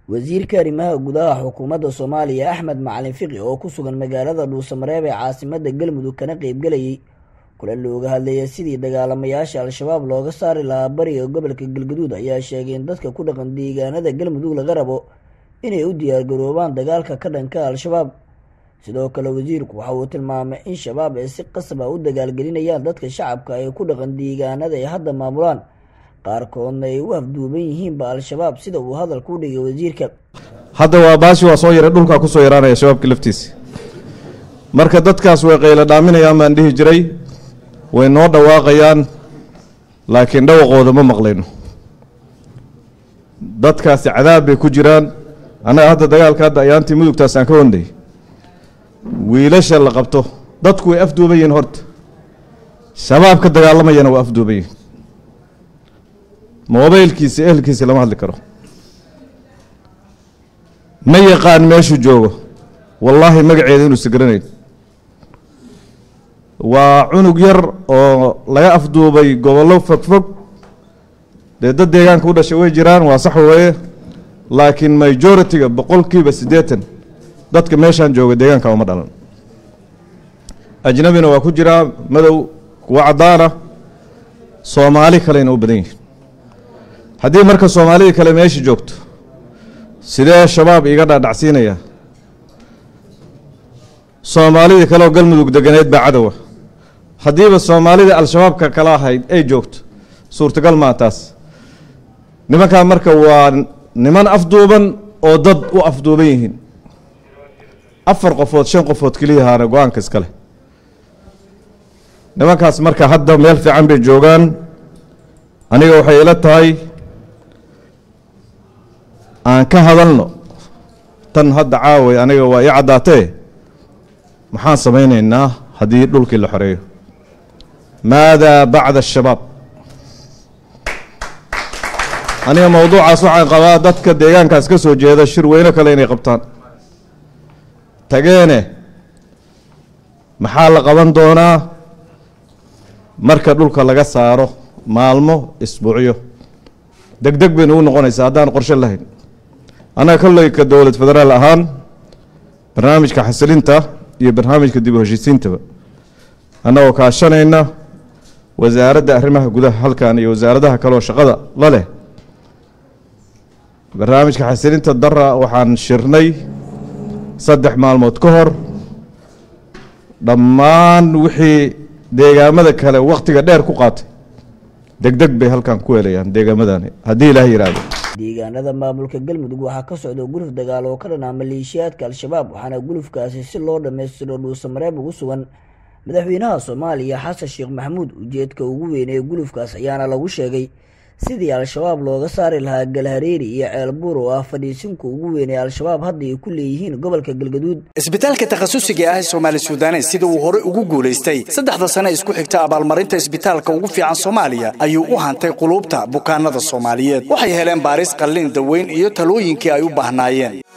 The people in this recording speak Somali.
wasiirka arrimaha gudaha xukuumadda soomaaliya axmed macalin fiqi oo ku sugan magaalada dhuusamareeb ee caasimada galmudug kana qeybgelayay kulan looga hadleeya sidii dagaalamayaasha al-shabaab looga saari lahaa bariga gobolka galgaduud ayaa sheegay in dadka ku dhaqan deegaanada galmudug laga rabo inay u diyaargaroobaan dagaalka ka dhanka al-shabaab sidoo kale wasiirku waxa uu tilmaamay in shabaab ay si qasab a u dagaalgelinayaan dadka shacabka ay ku dhaqan deegaanada ay hadda maamulaan qaarkoodna ay u afduuban yihiinba al-shabaab sida uu hadalka u dhigay wasiirka hadda waa baashi waa soo yara dhulkaa kusoo yaraanaya shabaabka laftiisa marka dadkaas way qaylo dhaaminayaan baan dhihi jiray way noo dhawaaqayaan laakiin dhawaqooda ma maqlayno dadkaasi cadaab bay ku jiraan annaga hadda dagaalka hadda ayaantii mudugtaasaan ka wanday wiilasha la qabto dadku way afduuban yihiin horta shabaab ka dagaalamayana waa afduuban yihin mobaylkiisa ehelkiisa lama hadli karo ma yaqaan meeshuu joogo wallaahi magaceeda inuusa garanayn waa cunug yar oo laga afduubay gobollo fogfog dee dad deegaanka u dhashay way jiraan waa sax weeye laakiin majority-ga boqolkiiba siddeetan dadka meeshaan jooga deegaanka uma dhalan ajnabina waa ku jiraa madow kuwa caddaana soomaali kalena u badan yihin haddii marka soomaalidii kale meesha joogto sidee shabaab iiga dhaadhacsiinaya soomaalidii kaleoo galmudug deganeed baa cadowa haddiiba soomaalida al-shabaabka kala ahayd ay joogto suurtagal maa taas nimankaa marka waa niman afduuban oo dad u afduuban yihiin afar qofood shan qofood keliyahaana go-aanka iskale nimankaas marka hadda meel fiican bay joogaan aniga waxay ila tahay aan ka hadalno tan hadda caaway aniga waa ii caddaatee maxaan samaynaynaa haddii dhulkii la xoreeyo maadaa bacda ashabaab aniga mowduucaas waxaan qabaa dadka deegaankaas ka soo jeeda shir weyno kale inay qabtaan tageene maxaa la qaban doonaa marka dhulka laga saaro maalmo isbuucyo deg deg baynu u noqonaysaa haddaan qorshe lahayn annaga kolleyka dowlad federaal ahaan barnaamijka xasilinta iyo barnaamijka dib u heshiisiintaba annagoo kaashanayna wasaaradda arrimaha gudaha halkan iyo wasaaradaha kaleoo shaqada la leh barnaamijka xasilinta dara waxaan shirnay saddex maalmood ka hor dhammaan wixii deegaamada kale wakhtiga dheer ku qaatay deg deg bay halkan ku helayaan deegaamadani haddii ilaah yidhaahdo deegaanada maamulka galmudug waxaa ka socda guluf dagaal oo ka dhanaa maleeshiyaadka al-shabaab waxaana gulufkaasi si loo dhammaystiro dhuusamareeb ugu sugan madaxweynaha soomaaliya xasan sheekh maxamuud ujeedka ugu weyn ee gulufkaas ayaana lagu sheegay sidii al-shabaab looga saari lahaa galhareeri iyo ceelbuur oo ah fadhiisinka ugu weyn ee al-shabaab hadda ay ku leeyihiin gobolka galgaduud isbitaalka takhasusiga ah ee soomaali suudanes sida uu hore ugu guulaystay saddexda sane isku xigta abaalmarinta isbitaalka ugu fiican soomaaliya ayuu u hantay quluubta bukaanada soomaaliyeed waxay heleen baaris qallin daweyn iyo talooyinkii ay u baahnaayeen